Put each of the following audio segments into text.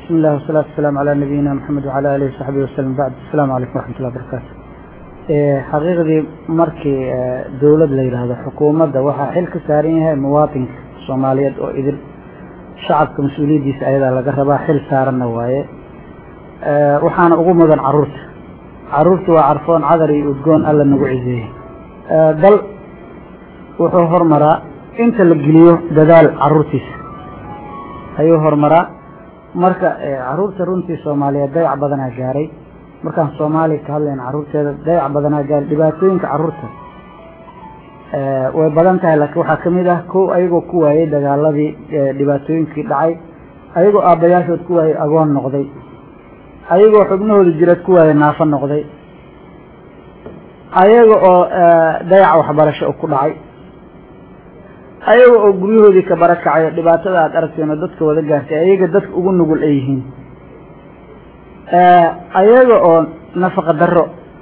بسم الله والصلاة والسلام على نبينا محمد وعلى آله وصحبه وسلم بعد السلام عليكم ورحمة الله وبركاته xaqiiqdii markii dowlad la yidhaahdo xukuumadda waxaa xil ka saaran yahay muwaatinka soomaaliyeed oo idil shacabka mas-uuliyaddiisa ayadaa laga rabaa xil saaranna waaye waxaana ugu mudan caruurta caruurta waa carfoon cadar iyo udgoon alla nagu ciseeyey dal wuxuu hormaraa inta la geliyo dadaal caruurtiisa ayuu hormaraa marka caruurta runtii soomaaliyeed dayac badanaa gaaray markaan soomaaliya ka hadlayna caruurteeda dayac badanaa gaaray dhibaatooyinka caruurta way badan tahay laakiin waxaa kamid ah kow ayagoo ku waayey dagaaladii dhibaatooyinkii dhacay ayagoo aabbayaashood ku waayey agoon noqday ayagoo xubnahooda jireed ku waayey naafo noqday ayaga oo dayac waxbarasho ku dhacay ayaga oo guryahoodii ka bara kacayo dhibaatada aad aragteen oo dadka wada gaartay ayaga dadka ugu nugul ay yihiin ayaga oo nafaqa daro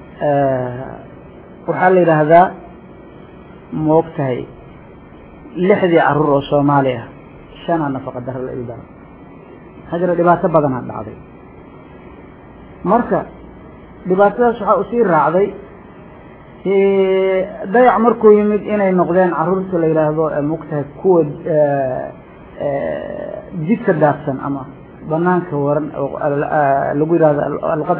waxaa la yidhaahdaa ma og tahay lixdii caruur oo soomaali ah shanaa nafaqa daro la idaro maxaa jira dhibaato badanaa dhacday marka dhibaatadaas waxaa usii raacday dayac markuu yimid inay noqdeen caruurta la yidhaahdo mogtahay kuwa jidka daadsan ama banaanka waran lagu yihahdo luqad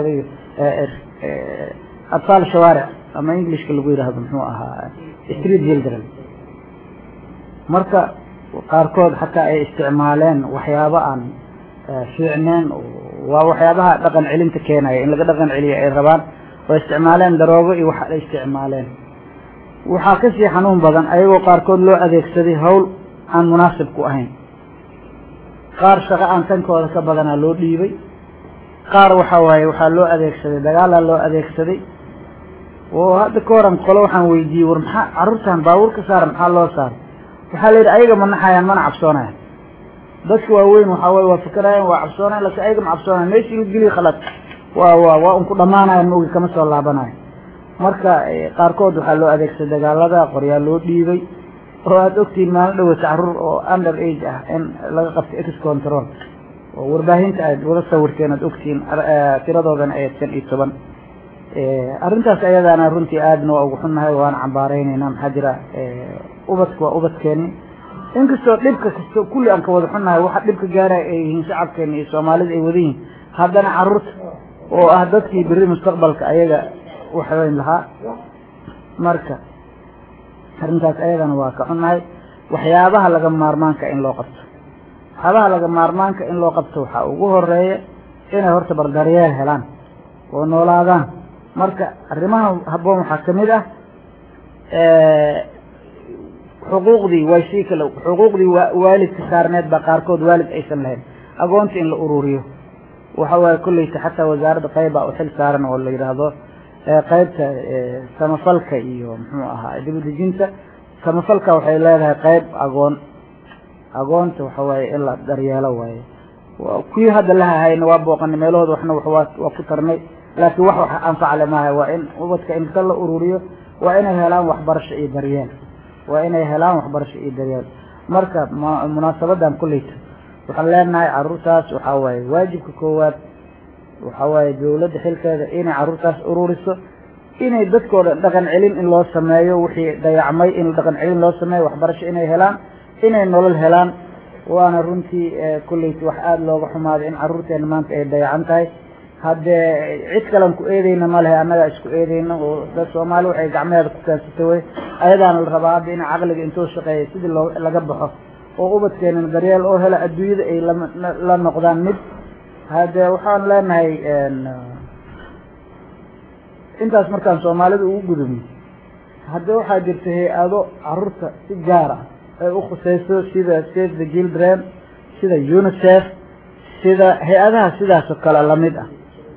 atfaal shawaaric ama englishka lagu yihahdo muxuu ahaa street children marka qaarkood xataa ay isticmaaleen waxyaabo aan fiicneen waa waxyaabaha dhaqan celinta keenaya in laga dhaqan celiyo ay rabaan oo isticmaaleen daroogo iyo waxa ay isticmaaleen waxaa kasii xanuun badan ayagoo qaarkood loo adeegsaday hawl aan munaasib ku ahayn qaar shaqo aan tankooda ka badanaa loo dhiibay qaar waxa waaye waxaa loo adeegsaday dagaalaa loo adeegsaday oo hadda ka horan qolo waxaan weydiiyey war maxaa carruurtan baabuur ka saara maxaa loo saaray waxaa la yidhi ayaga ma naxayaan mana cabsoonayan dadka waaweyn waxaa waye waa fikerayan waa cabsoonayan lakin ayaga ma cabsoonayan meeshii la geliya khalad waa wa waa unku dhamaanayan maogi kama soo laabanayo marka qaarkood waxaa loo adeegsaday dagaalada qoryaa loo dhiibay oo aada ogtihiin maalin dhawata caruur oo under age ah in laga qabtay ex control oo warbaahinta aad wada sawirteen aad ogtihiin tiradoodana ay shan iyo toban arrintaas ayadaana runtii aadna waa ugu xunnahay waana cambaareyneyna maxaa jira ubadka waa ubadkeeni inkastoo dhibka kasto kulli aan ka wada xunnahay waxa dhibka gaaraya ay yihiin shacabkeena iyo soomaalida ay wada yihiin haddana caruurta oo ah dadkii beri mustaqbalka ayaga waxweyn lahaa marka arrintaas ayadana waa ka xunnahay waxyaabaha laga maarmaanka in loo qabto waxyaabaha laga maarmaanka in loo qabto waxaa ugu horeeya inay horta bardaryeel helaan oo noolaadaan marka arrimaha habboon waxaa kamid ah xuquuqdii way sii kale xuquuqdii waalidka saarneed baa qaarkood waalid aysan lahayn agoonta in la ururiyo waxa waaye kolleyta xataa wasaaradda qayba u xil saaran oo la yidhaahdo qaybta samafalka iyo muxuu ahaa dibadejinta samafalka waxay leedahay qayb agoon agoonta waxa waaye in la daryeelo waaye kuwii hadda la hahayna waa booqanay meelahooda waxna waa ku tarnay laakiin wax wax anfacle maaha waa in ubadka inta la ururiyo waa inay helaan waxbarasho iyo daryeel waa inay helaan waxbarasho iyo daryeel marka munaasabadan kulleyta waxaan leenahay caruurtaas waxaa waaye waajibka koowaad waxaa waaye dawladda xilkeeda inay caruurtaas ururiso inay dadkooda dhaqan celin in loo sameeyo wixii dayacmay in dhaqan celin loo sameeyo waxbarasho inay helaan inay nolol helaan waana runtii kulleyta wax aada looga xumaaday in caruurteena maanta ay dayacan tahay haddee cid kalen ku eedeyna ma lehe annagaa isku eedeyna oo dad soomaali waxay gacmeheeda ku keensatay wey ayadaana la rabaa hadda ina caqliga intuu shaqeeya sidii loo laga baxo oo ubadkeenana daryeel oo hela adduunyada ay la noqdaan mid haddee waxaan leenahay intaas markaan soomaalida ugu gudubno hadde waxaa jirta hay-ado caruurta si gaar ah ay u khuseyso sida save the children sida unicef sida hay-adaha sidaasoo kale lamid ah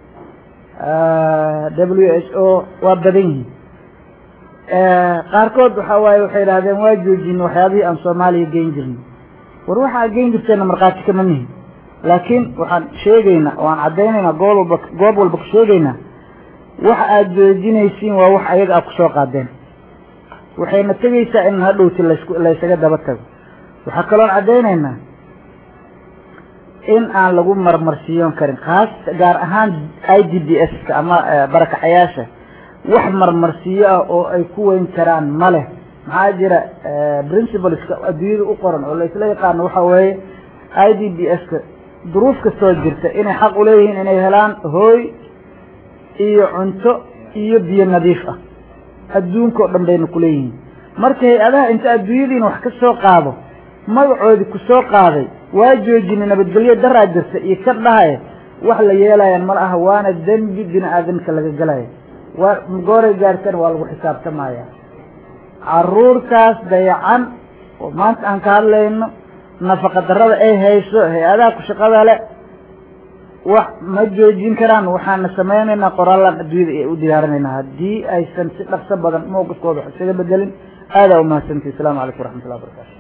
w h o waa badan yihiin qaarkood waxa waaye waxay idhahdeen waa joojin waxyaabihii aan soomaaliya geyn jirnay war waxaa geyn jirteena markhaati kama nihin laakiin waxaan sheegaynaa waan caddaynaynaa goob walba goob walba ku sheegaynaa waxa aada joojinaysiin waa wax ayaga aad kusoo qaadeen waxayna tegaysaa in hadhowti lasku laysaga daba tago waxaa kaloon caddaynaynaa in aan lagu marmarsiiyon karin kaas gaar ahaan i d b s ka ama barakacayaasha wax marmarsiyo ah oo ay ku weyn karaan ma leh maxaa jira principleska adduunyada u qoran oo laisla yaqaano waxa weeye i d b s ka duruuf kastoo jirta inay xaq uleeyihiin inay helaan hooy iyo cunto iyo biyo nadiif ah adduunka oo dhan bayna kuleeyihiin marka hay-adaha inta adduunyadiina wax ka soo qaado magacoodii ku soo qaaday waa joojinay nabadgelyo daraa jirta iyo ka dhahaya wax la yeelayaan mal aha waana dembi bini aadamka laga gelaya waa gooray gaartana waa lagu xisaabtamaya caruurtaas dayacan oo maanta aan ka hadlayno nafaqa darada ay hayso hay-adaha ku shaqada le wax ma joojin karaan waxaana samaynaynaa qoraalaan adduunyada ay u diyaarinaynaa haddii aysan si dhaqso badan mowqifkooda wax isaga bedelin aadaa umahadsantii asalaamu calaykum waraxmat ullah barakaatu